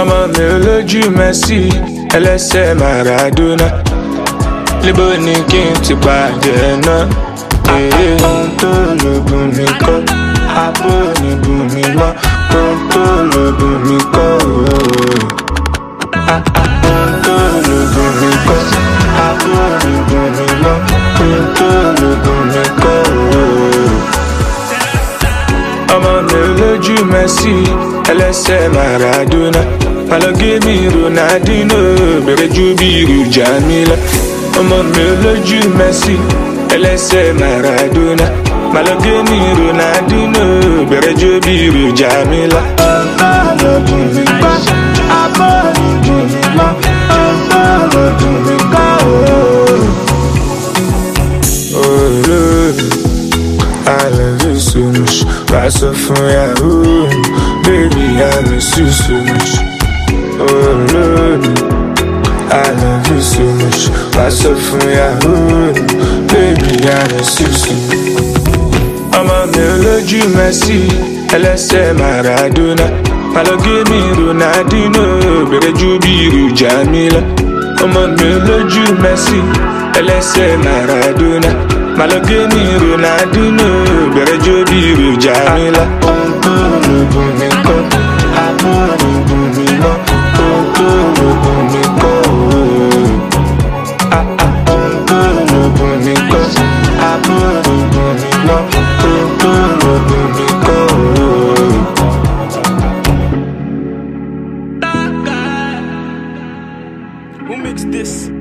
ọmọ mi olójú Messi ẹlẹ́sẹ̀ Maradona níbo ni kí n ti pàdé náà. Èyí ohun tó lògùn mi kọ́, abó ni bùn mi mọ́, ohun tó lògùn mi kọ́ ooo. Ohun tó lògùn mi kọ́, abó ni bùn mi mọ́, ohun tó lògùn mi kọ́ ooo. Ọmọ mi olójú Messi ẹlẹ́sẹ̀ Maradona Malogemi Ronaldinho bẹ̀rẹ̀ ju bí irú Jamila ọmọ mi olójú Messi ẹlẹ́sẹ̀ Maradona Malogemi Ronaldinho bẹ̀rẹ̀ ju bí irú Jamila. ọlọ́dún mi kọ́ abọ́ọ̀dún mi mọ́ ọlọ́dún mi kọ́ ooo. olórí. I love you so much. Rise up from Yahoo. Baby, I miss you so much. Oh, Lord. I love you so much. Rise up from Yahoo. Baby, I miss you so much. Ọmọ mi olójú Messi, ẹlẹ́sẹ̀ Maradona. Malogemi Ronaldinho, bẹ̀rẹ̀ ju bí irú Jamila. Ọmọ mi olójú Messi, ẹlẹ́sẹ̀ Maradona. Malogemi Ronaldinho, bẹ̀rẹ̀ ju bí irú Jamila. Ohun tó lògùn mi kọ́, àbúrò lògùn mi mọ́. Ohun tó lògùn mi kọ́ ooo. Ohun tó lògùn mi kọ́, àbúrò lògùn mi mọ́. Ohun tó lògùn mi kọ́ ooo. Who mixed this?